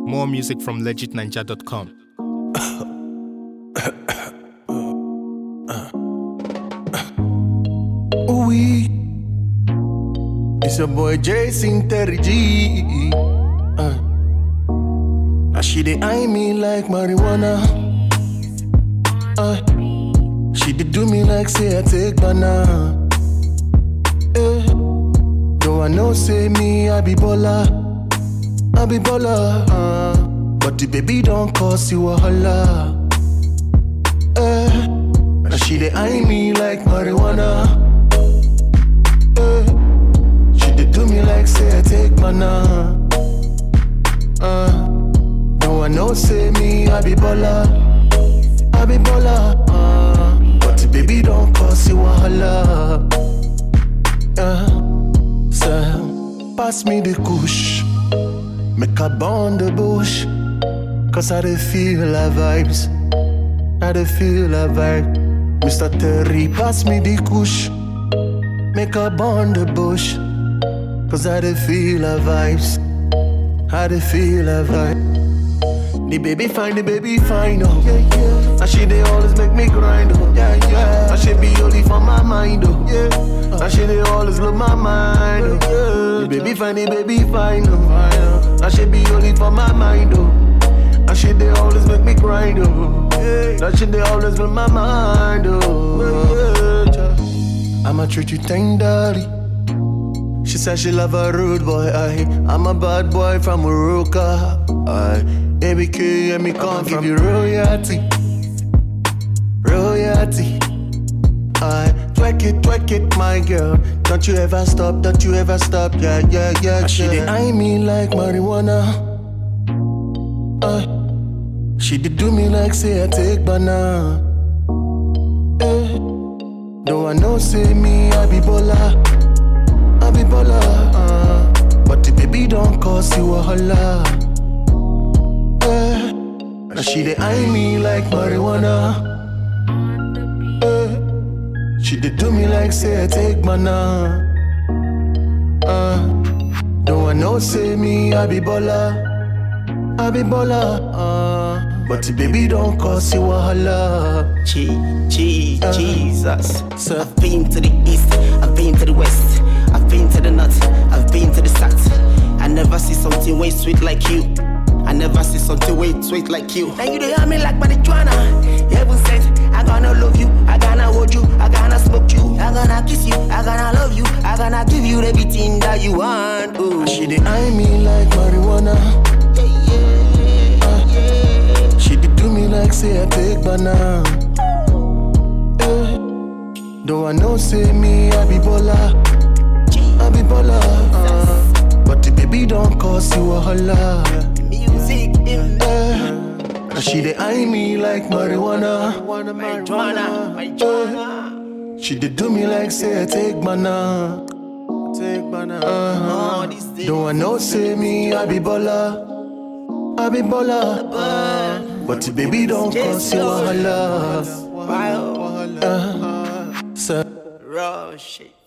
More music from legitninja.com. Oui. It's your boy Jason Terry G. Uh. Now she dey eye me like marijuana. Uh. She did do me like say I take banana. Eh. Though I know say me I be baller, I be baller. Uh. But the baby don't cause you a holla. Eh. Now she dey eye me like marijuana. Eh. She did do me like say I take mana. Uh. Though I know say me I be baller, I be baller. Uh. But the baby don't cause you a holla. Uh. So pass me the kush, make a bond the bush. Cause I dey feel her vibes, I dey feel her vibe. Mr. Terry, pass me the kush, make a bond the bush. Cause I dey feel her vibes, I dey feel her vibe. The baby fine, the baby fine, oh yeah, yeah. And she dey always make me grind, oh yeah, yeah. And she be only for my mind, oh yeah. And she dey always blow my mind, oh yeah. The baby fine, the baby fine, oh And she be only for my mind, oh. And she dey always make me grind, oh yeah. And she dey always blow my mind, oh yeah. I'ma treat you tenderly. She said she love a rude boy, I I'm a bad boy from Uruka, I ABK and me can't give you royalty, royalty. I twerk it, twerk it, my girl. Don't you ever stop, don't you ever stop, yeah, yeah, yeah. And she dey eye me like marijuana. Uh, she did do me like say I take banana. Eh. Though I know say me I be baller. I be baller, uh, but the baby don't cause you a holla. Eh, now she dey eye me like marijuana. Eh, she dey do me like say I take mana. Uh, though I know say me I be baller, I be baller, uh, but the baby don't cause you a holla. G, G, Uh, Jesus. so- I've been to the east, I've been to the west, I've been to the north, I've been to the south. I never see something way sweet like you. I never see something way sweet like you. And you they hear me like marijuana. Heaven sent, I gonna love you, I gonna hold you, I gonna smoke you, I gonna kiss you, I gonna love you, I gonna give you everything that you want. Ooh. She dey eye me like marijuana. Yeah, yeah, yeah. She did do me like say I take banana. Eh, though I know say me I be baller, I be baller. Uh, but the baby don't cause you a holla. Music in Eh, now she dey eye me like marijuana. marijuana, marijuana. She did do me like say I take banana. Take banana. Uh, All these things. though I know say me I be baller, I be baller. Uh, but the baby don't cause you a holla. Wild, Uh, so rush it.